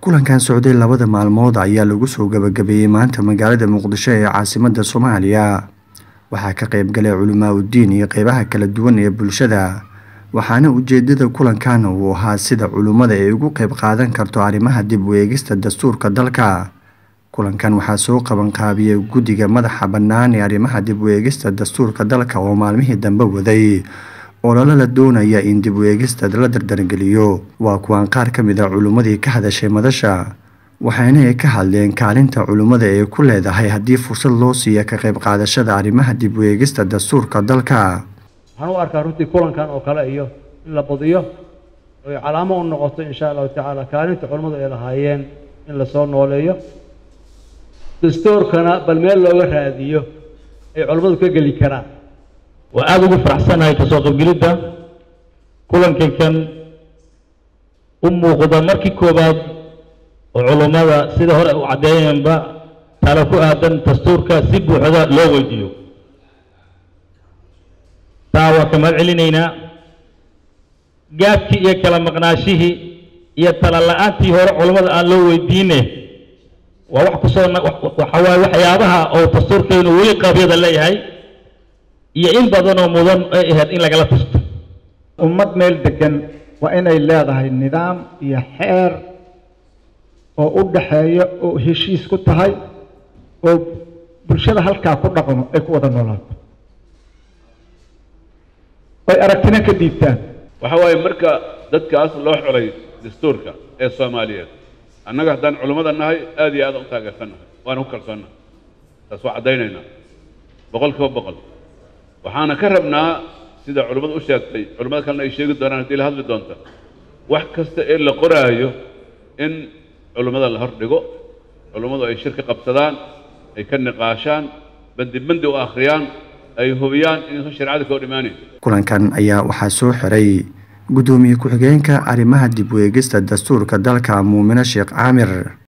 kulankan socday labada maalmood ayaa lagu soo gabagabeeyey maanta magaalada muqdisho ee caasimada soomaaliya waxaa ka qayb galay culimaa udiin iyo qeybaha kala duwan ee bulshada waxaana ujeedada kulankan uu ahaa sida culimmada ay ugu qeyb qaadan karto arrimaha dib u eegista dastuurka dalka kulankan waxaa soo qaban qaabiyey guddiga madaxa bannaan ee arrimaha dib u eegista dastuurka dalka oo maalmihii dambe waday ololo la doonaya in dib u eegista la dardargeliyo waa kuwaan qaar ka mid a culimmadii ka hadashay madasha waxayna ay ka hadleen kaalinta culimmada ee ku leedahay haddii fursad loo siiya ka qayb qaadashada arrimaha dib u eegista dastuurka dalka waxaan u arkaa runtii kulankan oo kale iyo in la badiyo oy calaamo u noqoto insha allahu tacaala kaalinta culimmadu ay lahaayeen in lasoo nooleeyo dastuurkana bal meel looga raadiyo ay culimmadu ka geli karaan waa aada ugu faraxsanahay kasoo qaybgelidda kulankan kan u muuqda markii koowaad oo culummada sida hore u caddeeyeenba talo ku aadan dastuurka si buuxda loo weydiiyo taa waa ka mahad celinaynaa gaabkii iyo kala maqnaashihii iyo tala la-aantii hore culummada aan loo weydiine waa wax kusoo waxa waaye waxyaabaha oo dastuurkeenu weli qaabyada leeyahay iyo in badanoo mudan ay ahayd in lagala tashto ummad meel degan waa inay leedahay nidaam iyo xeer oo u dhaxeeya oo heshiis ku tahay oo bulshada halkaa ku dhaqmo ay ku wada noolaato ay aragtina ka dhiibtaan waxa waaye marka dadkaas loo xulay dastuurka ee soomaaliyeed annaga haddaan culummada nahay aad iyo aad u taageersannahay waana ku kalsoonnahay taas waa caddaynaynaa boqol kiiba boqol waxaana ka rabnaa sida culimmadu u sheegtay culimmada kalena ay sheegi doonaan haddii la hadli doonta wax kasta ee la qoraayo in culimmada la hor dhigo culimmadu ay shir ka qabsadaan ay ka niqaashaan bandi bandi u akhriyaan ay hubiyaan inaysan shareecada ka hor imaanayn kulankan ayaa waxaa soo xiray guddoomiye ku-xigeenka arrimaha dib u eegista dastuurka dalka muumino sheekh caamir